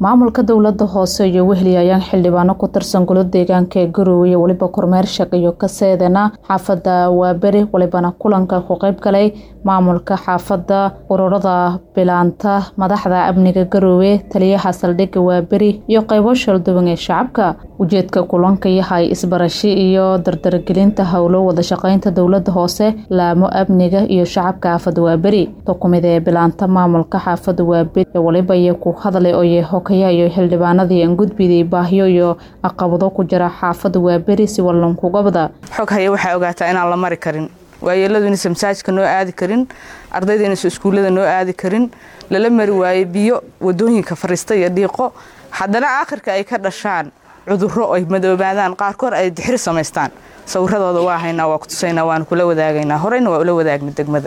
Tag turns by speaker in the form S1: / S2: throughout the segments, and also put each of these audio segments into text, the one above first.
S1: maamulka dowlada hoose iyo wehli ayaan xildhibaano ku tirsan golo deegaanka ee garowe iyo weliba kormeer shaqeeyo ka seedana xaafada waaberi walibana kulanka ku qeyb galay maamulka xaafada ururada bilaanta madaxda amniga garowe taliyaha saldhigga waaberi iyo qeybo shalduwan ee shacabka ujeedka kulanka yahay isbarashi iyo dardargelinta howlo wada shaqeynta dowlada hoose laamo amniga iyo shacabka xaafada waaberi dokumid ee bilaanta maamulka xaafada waaberi ee waliba iyo ku hadlay oye hokaya iyo xildhibaanadii aan gudbiday baahyo iyo caqabado ku jira xaafada waaberi si wallankugabada
S2: xog haya waxaa ogaataa inaan la mari karin waayeeladu inaysan masaajidka noo aadi karin ardayda inaysan iskuullada noo aadi karin lala mari waaye biyo wadooyinka fariista iyo dhiiqo haddana aakhirka ay ka dhashaan cudurro ay madoobaadaan qaarkood ay dixri samaystaan sawiradooda waa haynaa waa kutusaynaa waanu kula wadaagaynaa horeyna waa ula wadaagna degmada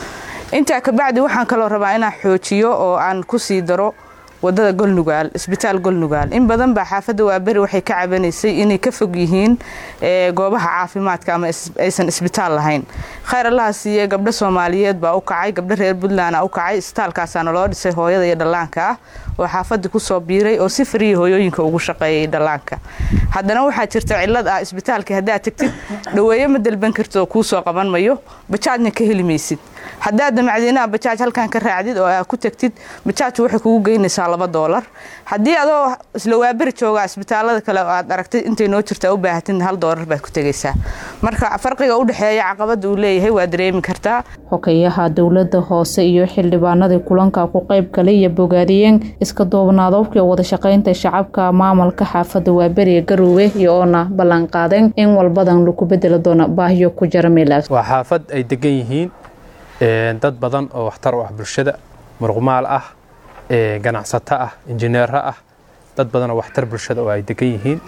S2: intaa kabacdi waxaan kaloo rabaa inaan xoojiyo oo aan ku sii daro wadada golnugaal isbitaal golnugaal in badan baa xaafadda waaberi waxay ka cabanaysay inay ka fog yihiin goobaha caafimaadka ama aysan isbitaal lahayn khayr allaha siiye gabdho soomaaliyeed baa u kacay gabdho reer puntland u kacay isbitaalkaasaana loo dhisay hooyada iyo dhallaanka ah oo xaafadii kusoo biiray oo si fariya hooyooyinka ugu shaqeeyay dhallaanka haddana waxaa jirta cilad ah isbitaalkii haddaad tagtid dhaweeye ma dalban kartid oo kuu soo qaban mayo bajaajna ka heli maysid haddaad damacdiinaha bajaaj halkan ka raacdid oo aad ku tagtid bajaajku waxay kugu geynaysaa laba doolar haddii adoo isla waaberi jooga isbitaalada kale oo aad aragtid intay noo jirta u baahatid hal doolar baad ku tegaysaa marka farqiga u dhexeeya caqabada uu leeyahay waa dareemi kartaa
S1: hokayaha dowlada hoose iyo xildhibaanadii kulanka ku qayb galay iyo bogaadiyeen iska duubnaadoobkii wada shaqeynta shacabka maamulka xaafada waaberi ee garowe iyo oona ballan qaadeen in walbadan lagu bedeli doono baahiyo ku jira meelaas
S3: waa xaafad ay degan yihiin dad badan oo waxtar u ah bulshada muruqmaal ah ganacsato ah injineero ah dad badan oo waxtar bulshada oo ay degan yihiin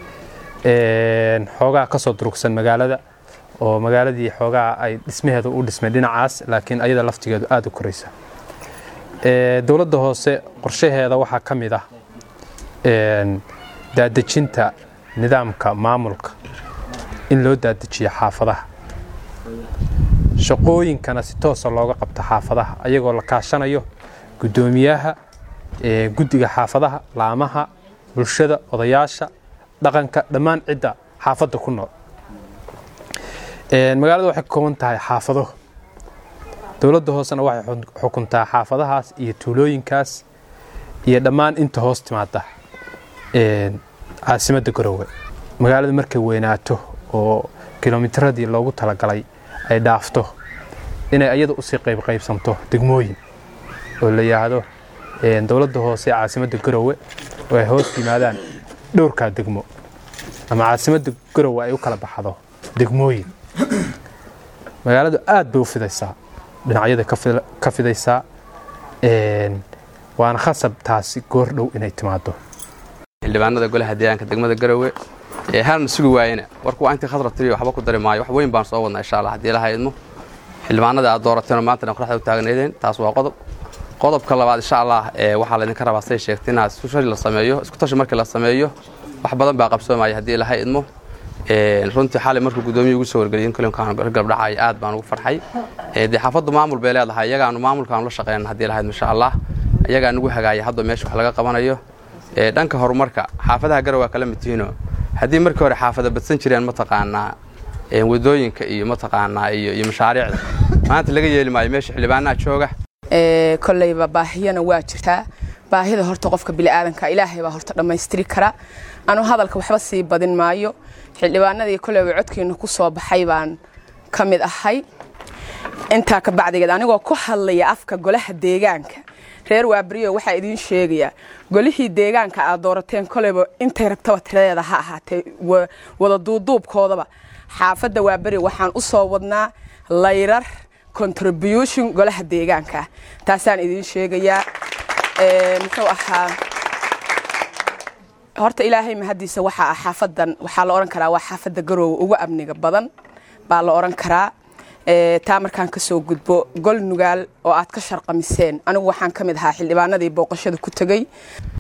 S3: xoogaa ka soo durugsan magaalada oo magaaladii xoogaa ay dhismaheedu u dhismay dhinacaas laakiin ayada laftigeedu aada u koraysa dowladda hoose qorshaheeda waxaa ka mid ah daadejinta nidaamka maamulka in loo daadejiyo xaafadaha shaqooyinkana si toosa looga qabto xaafadaha ayagoo la kaashanayo guddoomiyaha guddiga xaafadaha laamaha bulshada odayaasha dhaqanka dhammaan cidda xaafadda ku nool magaalada waxay ka kooban tahay xaafado dowladda hoosena waxay xukuntaa xaafadahaas iyo tuulooyinkaas iyo dhammaan inta hoos timaada caasimadda garowe magaalada markay weynaato oo kilomitradii loogu talagalay ay dhaafto inay ayada usii qaybqaybsanto degmooyin oo la yidhaahdo dowladda hoose caasimadda garowe oo ay hoos yimaadaan dhowrkaa degmo ama caasimadda garowe ay u kala baxdo degmooyin magaaladu aad bay u fidaysaa dhinacyada ka fidaysaa waana khasab taasi goor dhow inay timaado
S4: xildhibaanada golaha deegaanka degmada garowe halna sugi waayena warku waa intii khasra tiriyo waxba ku dari maayo wax weyn baan soo wadnaa insha allah haddii ilaha idmo xildhibaanada aad doorateenoo maantana qoraxda u taagnaydeen taas waa qodob qodobka labaad insha allah waxaa laydinka rabaa say sheegtay inaad isku tashi la sameeyo isku tashi markii la sameeyo wax badan baa qabsoomaya haddii ilaha idmo runtii xalay markuu guddoomiya ugu soo wargeliyay kulankaan gabdhacay aad baan ugu farxay dee xaafaddu maamul bay leedahay iyagaanu maamulkaanu la shaqeyn haddii ilaha idmo insha allah iyagaa nugu hagaaya hadda meesha wax laga qabanayo dhanka horumarka xaafadaha garow waa kala mid tihiino haddii markii hore xaafada badsan jireen mataqaanaa wadooyinka iyo mataqaanaa iyo mashaariicda maanta laga yeeli maayo meesha xildhibaanaha jooga
S5: koleyba baahiyana waa jirtaa baahida horta qofka biniaadanka ilaahay baa horta dhammaystiri kara anu hadalka waxba sii badin maayo xildhibaanadii koleyba codkiina ku soo baxay baan ka mid ahay intaa ka bacdigeed anigoo ku hadlaya afka golaha deegaanka reer waaberiyo waxaa idiin sheegayaa golihii deegaanka aad doorateen koleyba intay rabtaba tiradeeda ha ahaatee wada duuduubkoodaba xaafadda waaberi waxaan u soo wadnaa layrar contribution golaha deegaanka taasaan idiin sheegayaa muxuu ahaa horta ilaahay mahadiisa waxaa ah xaafadan waxaa la odhan karaa waa xaafadda garoowe ugu amniga badan baa la odhan karaa taa markaan kasoo gudbo gol nugaal oo aad ka sharqamiseen anigu waxaan ka mid ahaa xildhibaanadii booqashada ku tegey